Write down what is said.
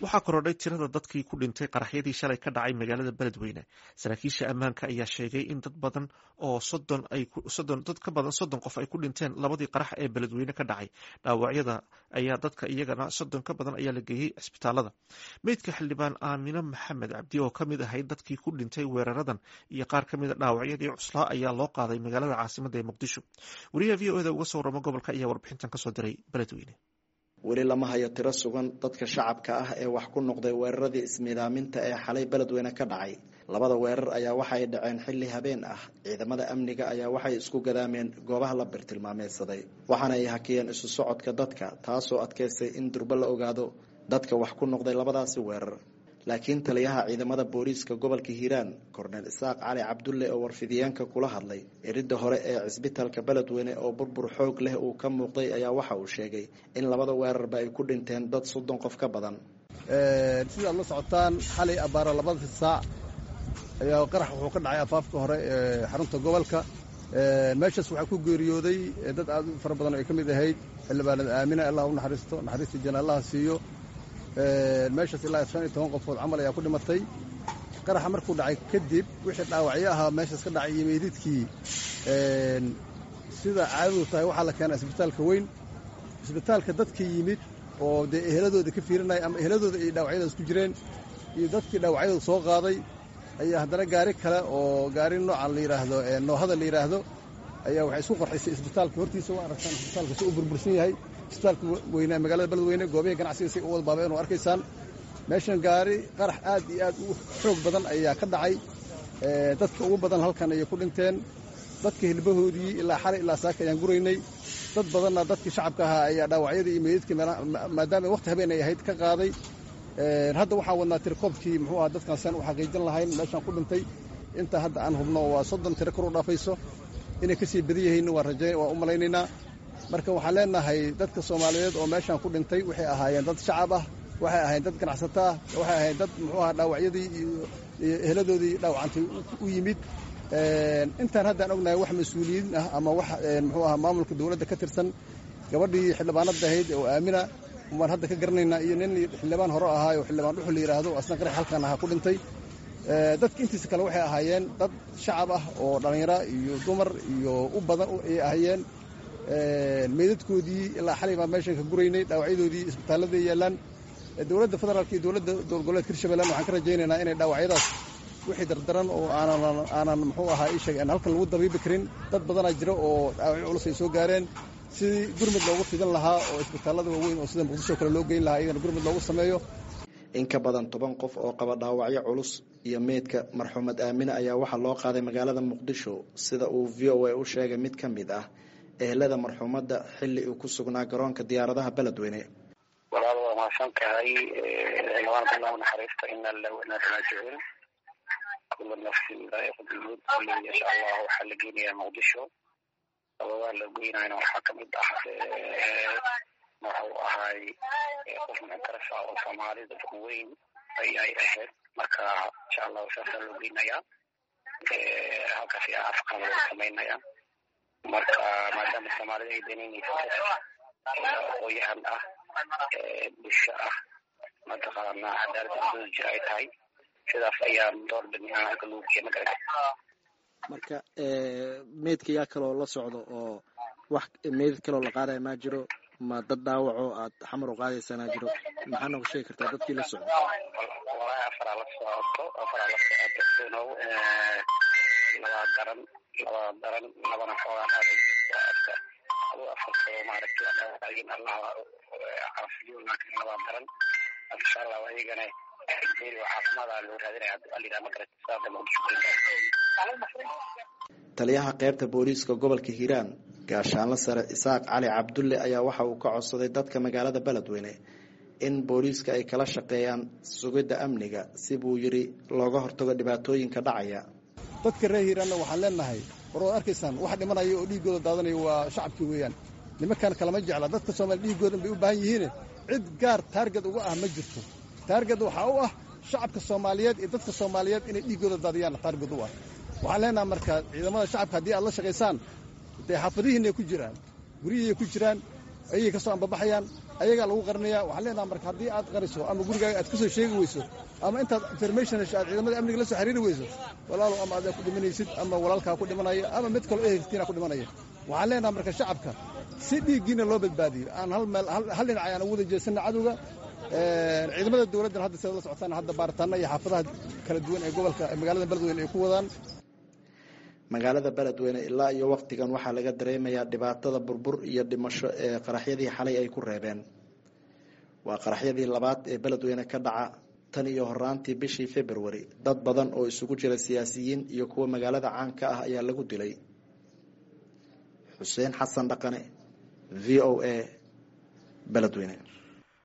waxaa korodhay tirada dadkii ku dhintay qaraxyadii shalay ka dhacay magaalada beledweyne saraakiisha ammaanka ayaa sheegay in dad badan oo dad ka badan soddon qof ay ku dhinteen labadii qarax ee beledweyne ka dhacay dhaawacyada ayaa dadka iyagana soddon ka badan ayaa la geeyey cisbitaalada meydka xildhibaan aamine maxamed cabdi oo ka mid ahayd dadkii ku dhintay weeraradan iyo qaar ka mida dhaawacyadii cuslaa ayaa loo qaaday magaalada caasimada ee muqdisho wariyaha v o eda uga soo waramo gobolka ayaa warbixintan kasoo diray beledweyne weli lama hayo tiro sugan dadka shacabka ah ee wax ku noqday weeraradii ismiidaaminta ee xalay beledweyne ka dhacay labada weerar ayaa waxay dhaceen xilli habeen ah ciidamada amniga ayaa waxay isku gadaameen goobaha la birtilmaameysaday waxaana ay hakiyeen isu socodka dadka taasoo adkaystay in durbo la ogaado dadka wax ku noqday labadaasi weerar laakiin taliyaha ciidamada booliiska gobolka hiiraan korneel isaaq cali cabdulle oo warfidiyeenka kula hadlay eridda hore ee cisbitaalka beledweyne oo burbur xoog leh uu ka muuqday ayaa waxa uu sheegay in labada weerarba ay ku dhinteen dad soddon qof ka badan sidaad la socotaan xalay abbaara labada saac ayaa qarax wuxuu ka dhacay afaafka hore ee xarunta gobolka meeshaas waxaa ku geeriyooday dad aad u fara badan oo ay ka mid ahayd xildhibaanada aamina allah u naxariisto naxariista janaallaha siiyo meeshaas ilaa shan iyo toban qofood camal ayaa ku dhimatay qaraxa markuu dhacay kadib wixii dhaawacyo ahaa meeshaas ka dhacay iyo meydidkii sida caadadu tahay waxaa la keenaa isbitaalka weyn isbitaalka dadka yimid oo dee eheladooda ka fiirinaya ama eheladooda ay dhaawacyadaas ku jireen iyo dadkii dhaawacyadooda soo qaaday ayaa haddana gaari kale oo gaari noocan la yidhaahdo noohada la yidhaahdo ayaa waxay isku qarxisay isbitaalka hortiisa waa aragtaan isbitaalka si u burbursan yahay isbitaalka weyne magaalada beledweyne goobaha ganacsiga si u wada baabeen oo arkaysaan meeshan gaari qarax aad iyo aad u xoog badan ayaa ka dhacay dadka ugu badan halkan ayay ku dhinteen dadka hilbahoodii ilaa xalay ilaa saaka ayaan guraynay dad badanna dadkii shacabka ahaa ayaa dhaawacyadii iyo meydadkii maadaama waqti habeen ay ahayd ka qaaday hadda waxaan wadnaa tirikoobkii muxuu aha dadkan saan u xaqiijin lahayn meeshaan ku dhintay inta hadda aan hubno waa soddon tiro kor u dhaafayso inay ka sii badan yihiin waa raja waa u malaynaynaa marka waxaan leenahay dadka soomaaliyeed oo meeshaan ku dhintay waxay ahaayeen dad shacab ah waxay ahaayeen dad ganacsato ah waxay ahaayeen dad muxuu aha dhaawacyadii iyo eheladoodii dhaawacantay u yimid intaan haddaan ognahay wax mas-uuliyiin ah ama wax muxuu aha maamulka dowladda ka tirsan gabadhii xildhibaanada ahayd oo aamina waan hadda ka garanaynaa iyo nin xildhibaan hore ahaa oo xildhibaan dhuxul la yidhaahdo asna qarax halkan ahaa ku dhintay dadka intiisa kale waxay ahaayeen dad shacab ah oo dhallinyaro iyo dumar iyo u badan ay ahaayeen meydadkoodii ilaa xalay baan meeshan ka guraynay dhaawacyadoodii isbitaallada yaallaan dowladda federaalka iyo dowladda dowlad goboleedka hirshabeellan waxaan ka rajaynaynaa inay dhaawacyadaas wixii dardaran oo aanan aanan muxuu ahaa ii sheeg aan halkan lagu dabiibi karin dad badanaa jira oo dhaawacyo culus ay soo gaareen sidii gurmud loogu fidan lahaa oo isbitaallada waaweyn oo sida muqdisho kale loo geyn lahaa iyagana gurmud loogu sameeyo in ka badan toban qof oo qaba dhaawacyo culus iyo meydka marxuumad aamine ayaa waxaa loo qaaday magaalada muqdisho sida uu v o a u sheegay mid ka mid ah ehelada marxuumadda xilli uu ku sugnaa garoonka diyaaradaha beledweyne walaal waa mahadsan tahay ciidamanka allahu naxariista ina lillahi wa inaa raajicuun kula nafsin daa'iqatulmawt kulli insha allah waxaa la geynayaa muqdisho sababaa la geynayna waxaa kamid ah wuxuu ahaay qof muctarasa oo soomaali dadku weyn ayay ahayd marka insha allahu saasaa loo geynayaa halkaas ayaa afqan lagu samaynaya marka maadaama soomaalida ay danaynaysa aqooyahan ah bulsho ah mataqaana cadaalada dooja ay tahay sidaas ayaan door bidnay halka lagu geeya magarata marka meydka yaa kaloo la socdo oo wax meydad kaloo la qaadaya maa jiro ma dad dhaawaco aad xamar u qaadaysanaa jiro maxaa nooga sheegi kartaa dadkii la socdo walahi afaraa la socoto afaraa la socoto dunow labaa daran labaa daran labana xoogaa dhaaday waa afka adu afarkoo maaragtay dhaawacyin allah caafiyo laakiin labaa daran insha allah ayagana meel caafimaada loo raadinaya alidhaa magarata saada muqdisho taliyaha qaybta booliiska gobolka hiiraan gaashaanle sare isaaq cali cabdulle ayaa waxa uu ka codsaday dadka magaalada beledweyne in booliiska ay kala shaqeeyaan sugidda amniga si buu yidhi looga hortago dhibaatooyinka dhacaya dadka reer hiiraanna waxaan leenahay war waad arkaysaan wax dhimanaya oo dhiiggooda daadanaya waa shacabkii weeyaan nimankan kalama jecla dadka soomaaliya dhiiggoodan bay u baahan yihiine cid gaar taarged uga ah ma jirto taarged waxaa u ah shacabka soomaaliyeed iyo dadka soomaaliyeed inay dhiiggooda daadiyaan taarged u ah waxaan leenaha marka ciidamada shacabka haddii aad la shaqaysaan dee xaafadihiinay ku jiraan guryihiiay ku jiraan ayay ka soo ambabaxayaan ayagaa lagu qarinaya waxaan leenaha marka haddii aad qariso ama gurigaaga aad ka soo sheegi weyso ama intaad information hesho aad ciidamada amniga la soo xiriiri weyso walaalow ama adaa ku dhimanaysid ama walaalkaa ku dhimanaya ama mid kaloo ehelkiina ku dhimanaya waxaan leenaha marka shacabka si dhiiggiina loo badbaadiyo aan hal meel hal dhinac ayaan ugu wada jeesanna cadowga ciidamada dowladdan hadda sidaad la socotaan hadda baaritaana iyo xaafadaha kala duwan ee gobolka magaalada beledweyne ay ku wadaan magaalada beledweyne ilaa iyo wakhtigan waxaa laga dareemayaa dhibaatada burbur iyo dhimasho ee qaraxyadii xalay ay ku reebeen waa qaraxyadii labaad ee beledweyne ka dhaca tan iyo horaantii bishii februari dad badan oo isugu jira siyaasiyiin iyo kuwa magaalada caanka ah ayaa lagu dilay xuseen xasan dhaqane v o a beledweyne